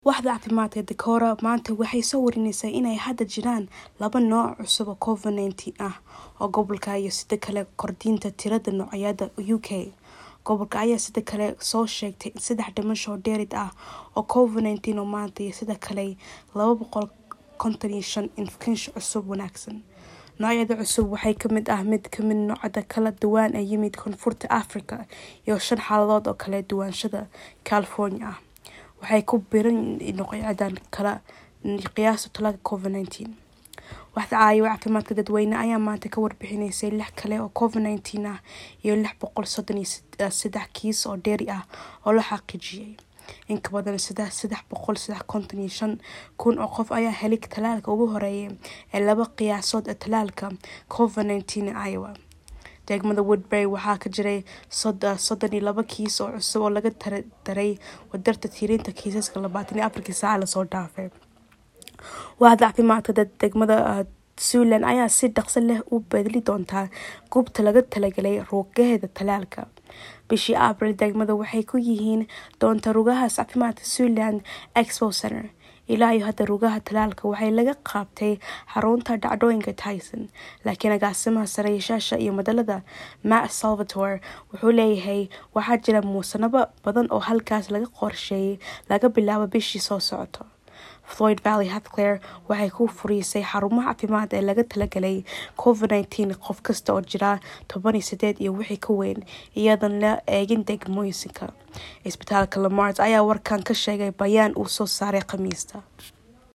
Waaxda caafimaadka Decorah maanta waxay soo warinaysaa inay hadda jiraan laba nooc cusub oo Covid-19 ah oo gobolka iyo sidoo kale kordhinta tirada noocyada UK. Gobolka ayaa sidoo kale soo sheegtay saddex dhimasho oo dheeraad ah oo Covid-19 oo maanta iyo sidoo kale laba boqol konton iyo shan infekshan cusub wanaagsan. Noocyada cusub waxaa ka mid ah mid ka mid noocyada kala duwan ee yimid Koonfurta Afrika iyo shan xaaladood oo kala duwanaanshaha California ah. Waxay ku biireen noocyadan kala qiyaasta talaalka Covid-19. Waaxda caafimaadka dadweynaha ayaa maanta ka warbixisay lix kale oo Covid-19 ah iyo lix boqol soddon iyo saddex kiis oo dheeri ah oo la xaqiijiyay. In ka badan saddex boqol konton iyo shan kun oo qof ayaa helay talaalka ugu horreeya ee laba qiyaasood ee talaalka Covid-19 ee Iowa. Degmada Woodbury waxaa ka jiray soddon iyo laba kiis oo cusub oo laga daray wadarta tirinta kiisaska labaatan iyo afarkii saac lasoo dhaafay. Waaxda caafimaadka degmada Siouxland ayaa si dhaqso leh u bedeli doonta goobta loogu talagalay rugaheeda talaalka. Bishii Abriil, degmadu waxay ku yihiin doonta rugaha caafimaadka Siouxland Expo Centre. Ilaa iyo hadda rugaha talaalka waxaa laga qabtay xarunta dhacdooyinka Tyson, laakiin agaasimaha sare-yaasha iyo madalada Matt Salvatore wuxuu leeyahay waxaa jira muunado badan oo halkaas laga qorsheeyay laga bilaabo bishii soo socota. Floyd Valley Healthcare waxay ku furisay xarumaha caafimaad ee loogu talagalay Covid-19 qof kasta oo jira toban iyo sideed iyo wixii ka weyn, iyadoon la eegin degmooyinka. Isbitaalka Lamar ayaa warkan ka sheegay bayaan uu soo saaray Khamiista.